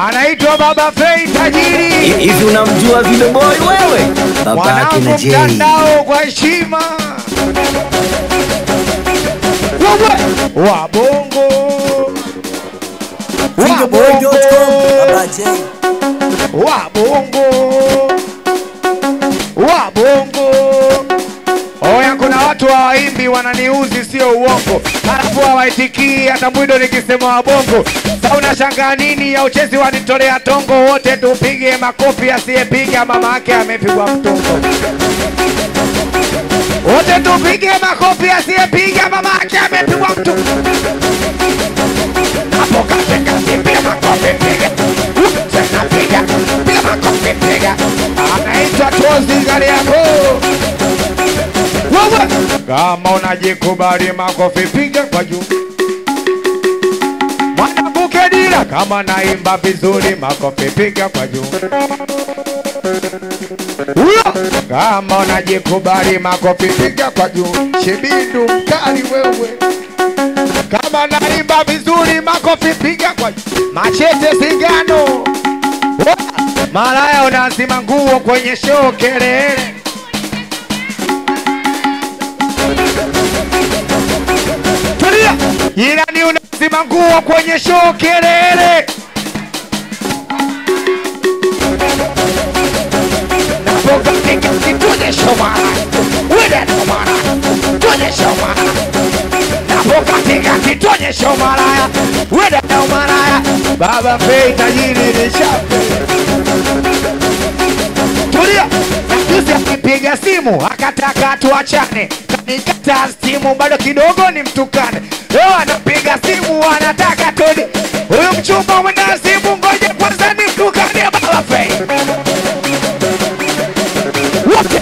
anaitwa Baba Fei tajiri, Hivi unamjua Video Boy wewe? Baba yake na mwanangu Jay. mtandao kwa heshima Wewe, wa bongo wa Videoboy.com, bongo Baba Jay. wa bongo wa bongo oya kuna watu hawaimbi wananiuzi sio uongo halafu hawaitikii hata mwido nikisema wabongo sa unashangaa nini ya uchezi wanitolea tongo wote tupige makofi asiyepiga mama yake amepigwa mtongo wote tupige makofi asiyepiga mama yake amepigwa mtongo hapo katikati piga makofi piga tena piga piga makofi piga anaitwa tozi gari yako wewe kama unajikubali makofi piga kwa juu mwanamke dira kama naimba vizuri makofi piga kwa juu huyo kama unajikubali makofi piga kwa juu shibindu mkali wewe kama naimba vizuri makofi piga kwa juu machete singano Wa! malaya unazima nguo kwenye show kelele tulia ilani unazima nguo kwenye show kelele napokatika tuonyeshe mara wile ndo mara tuonyeshe mara napokatika tuonyeshe maraya wile ndo maraya baba fei tajiri ni shape tulia najuzi akipiga simu akataka tuachane kanikata simu bado kidogo ni mtukane leo anapiga simu anataka todi huyu mchumba mwenda simu ngoje kwanza ni mtukane baba fei wote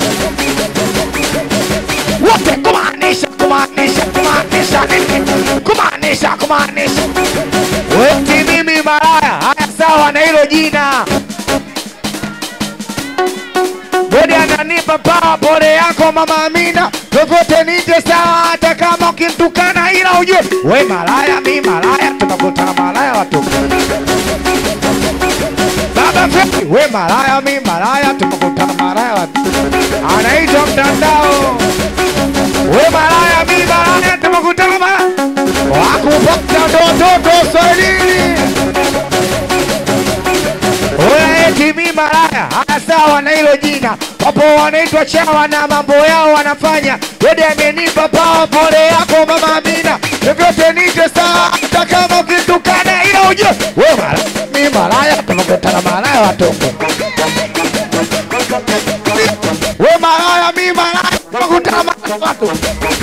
wote kumaanisha kumaanisha kumaanisha nini kumaanisha kumaanisha weti mimi maraya haya sawa na hilo jina Bodi ananipa pawa pole yako mama Amina, vyovyote nije sawa, hata kama ukimtukana, ila ujue we malaya, mi malaya, tunakutana malaya watu. Baba Feki, we malaya, mi malaya, tunakutana malaya watu. Anaitwa mtandao, we malaya, mi malaya, tunakutana malaya wakupata ndo watoto Swahilini. Oya eti mi malaya, haya sawa na hilo jina. Wapo wanaitwa chawa na mambo yao wanafanya. Wede amenipa pawa, pole yako mama Amina, vyovyote nije sawa, hata kama ukitukana, ila ujue we malaya, mi malaya, tunakutana malaya watoto. We malaya, mi malaya, tunakutana malaya watoto.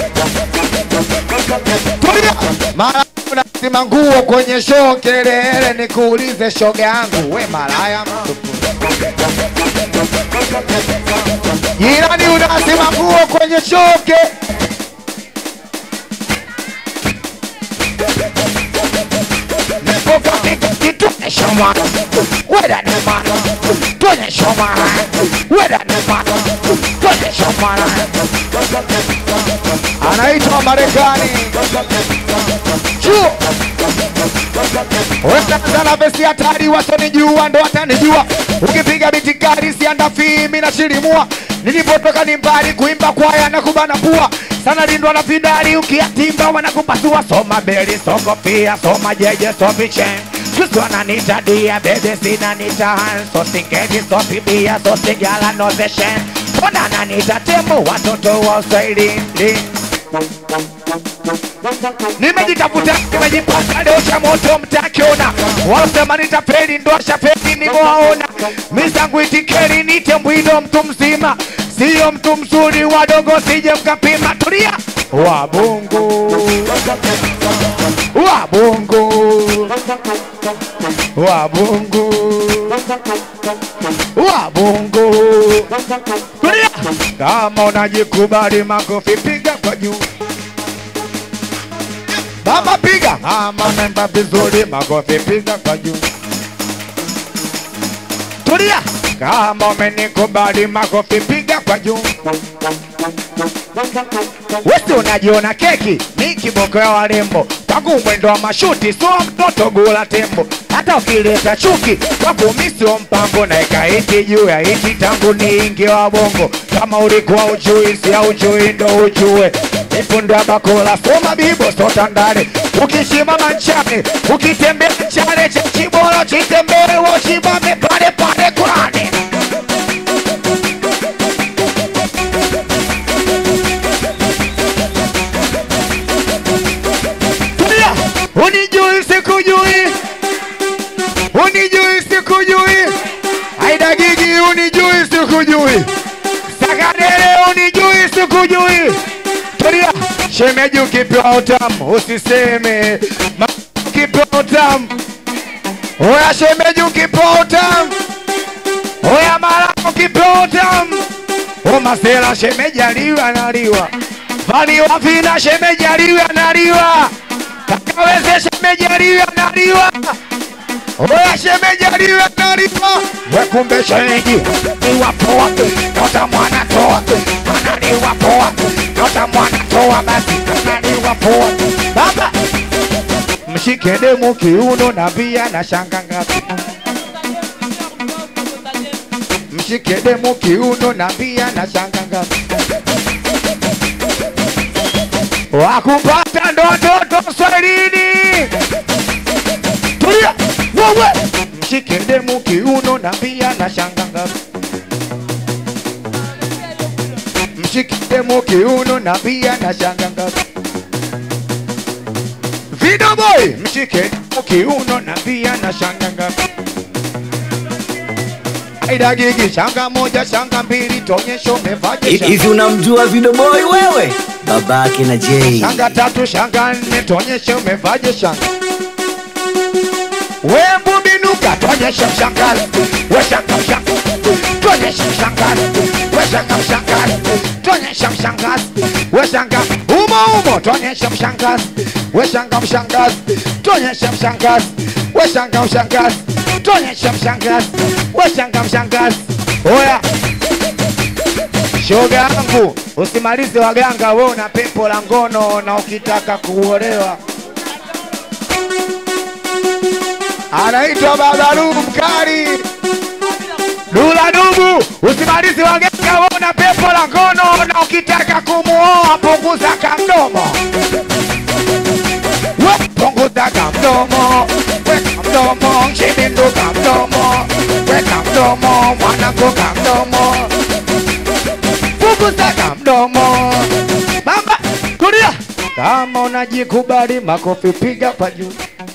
Tulia. Mara unazima nguo kwenye show kelele, nikuulize shoga yangu, we malaya mtupu. Jirani unazima nguo kwenye show ke Tuonyeshe mwana, weda ni mwana, tuonyeshe mwana, weda ni mwana, tuonyeshe mwana. Anaitwa Marekani chuo Wekaza na vesi hatari, wasonijua ndo watanijua. Ukipiga biti kali sianda fimi na shilimua. Nilipotoka ni mbali, kuimba kwaya na kubana pua sana lindwa na pindari, ukiatimba wanakupasua. Soma beli, soko pia, soma jeje, sopi chen Kristo ananita dia, bebe sina nita han So singeti, so pibia, so sigala, no zeshen Mbona ananita tembo, watoto wa Uswahilini nimejitafuta nimejipaka leo cha moto mtakiona wasema nitapeli ndo shapeli nimewaona mizangu itikeri nite mbwido mtu mzima siyo mtu mzuri wadogo sije mkapima tulia wabongo wabongo wabongo wabongo tulia kama unajikubali makofi piga kwa juu Mama piga, mama memba vizuri, makofi piga kwa juu. Tulia, kama umenikubali, makofi piga kwa juu. Wesi unajiona keki, mi kiboko ya warembo, tangu mwendo wa mashuti, so mtoto gula tembo. hata ukileta chuki kwako mi sio mpango na ikaiti juu ya iti tangu niingi wa bongo kama ulikuwa ujui si ujui ndo ujue ifunda bakola soma bibo sota ndani ukishimama nchani ukitembea nchane cha chibolo chitembee wochibame pale pale kwani Tulia, unijui sikujui, unijui sikujui, Aida Gigi unijui sikujui, Sakadere unijui sikujui. Tulia, shemeji ukipewa utamu usiseme, Ma- ukipewa utamu oya, shemeji ukipewa utamu oya, mara ukipewa utamu o masela, shemeji aliwa analiwa, valiwa vina, shemeji aliwa analiwa Kakaweze shemeji aliwa analiwa Oya shemeji aliwa analiwa Wekumbe shemeji ni wapoa Nota mwana toa Analiwa poa Nota mwana toa basi Analiwa poa Baba Mshike demu kiuno na pia na shanga ngapi Mshike demu kiuno na pia na shanga ngapi wakupata ndoto swalini. Tulia wewe, mshike demu kiuno na pia na shanga ngapi? Mshike demu kiuno na pia na shanga ngapi? Video boy, mshike demu kiuno na pia na shanga ngapi? Aida Gigi, shanga moja, shanga mbili, tonyesha umevaje shanga Hivi unamjua Video Boy wewe? Babake na Jay. shanga tatu shanga nne tuonyeshe umevaje shanga wembu binuka tuonyeshe mshangazi we shanga mshangazi tuonyeshe mshangazi we shanga mshangazi tuonyeshe mshangazi we shanga umo umo tuonyeshe mshangazi we shanga mshangazi tuonyeshe mshangazi we shanga mshangazi tuonyeshe mshangazi we shanga mshangazi oya Shoga yangu usimalize waganga, we una pepo la ngono na ukitaka kuolewa. Anaitwa Baba Dubu mkali Dula Dubu, usimalize waganga, we una pepo la ngono na ukitaka kumuoa punguza kamdomo, we punguza kamdomo, weka mdomo, shibindu kamdomo, weka mdomo, mwanangu kamdomo punguza mdomo. Mama, tulia. Kama unajikubali makofi piga pa juu.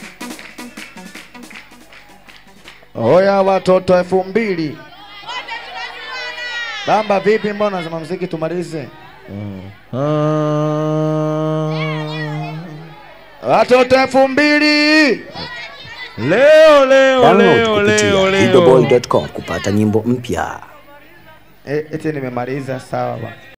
Oya watoto elfu mbili. Bamba vipi, mbona unasema mziki tumalize? Watoto elfu mbili. Leo leo Download leo kupitia leo leo. videoboy.com kupata nyimbo mpya. Eh, eti nimemaliza sawa bwana.